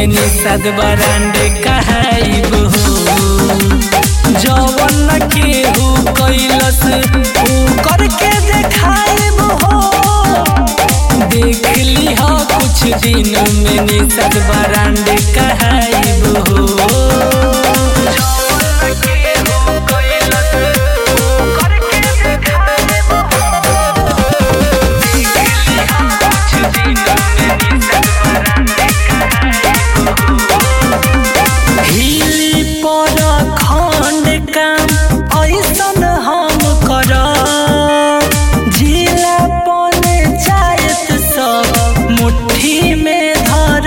में निषाद बरांड कहाइब हो जवन केहू कैलस ऊ करके देखाइब हो देख ली हो कुछ दिन में निषाद बरांड कहाइब हो हिली पर खंड काम ऐसन हम कर जिला पंचायत सब मुट्ठी में धर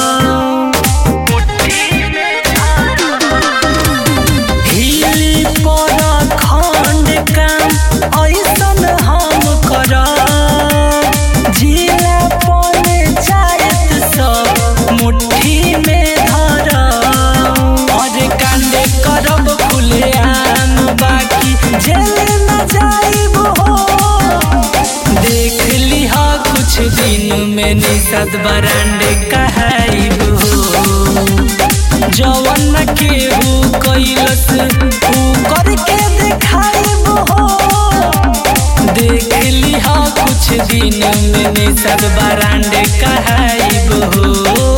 हिली पर खंड काम ऐसन हम कर जिला पंचायत सब मुट्ठी में धर और कांडे करब खुलेआम बाकी जेल न जाइब हो देख लिह कुछ दिन में निषाद बरांड कहाइब हो जवन केहू कैलस ऊ करके देखाइब हो देख लिह कुछ दिन में निषाद बरांड कहाइब हो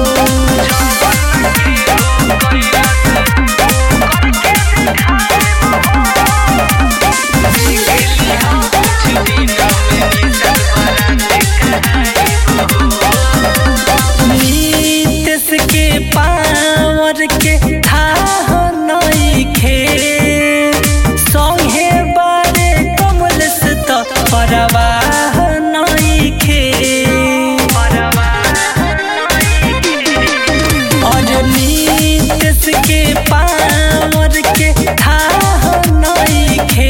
नीतीश के पावर के थाह नइखे संगे बारे कमलेश त परवाह नइखे और नीतीश के पावर के थाह नइखे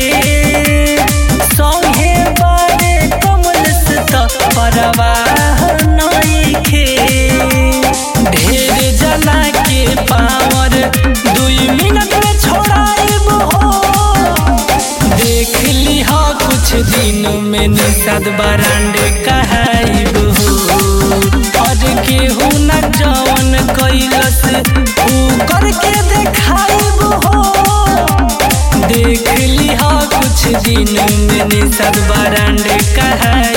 संगे बारे कमलेश त परवाह नइखे ढेर जना के पावर दुई मिनट में छोड़ाइब हो देख लिह कुछ दिन में निषाद बरांड कहाइब हो और केहू न जवन कैलस ऊ करके देखाइब हो देख लिह कुछ दिन में निषाद बरांड कहाइब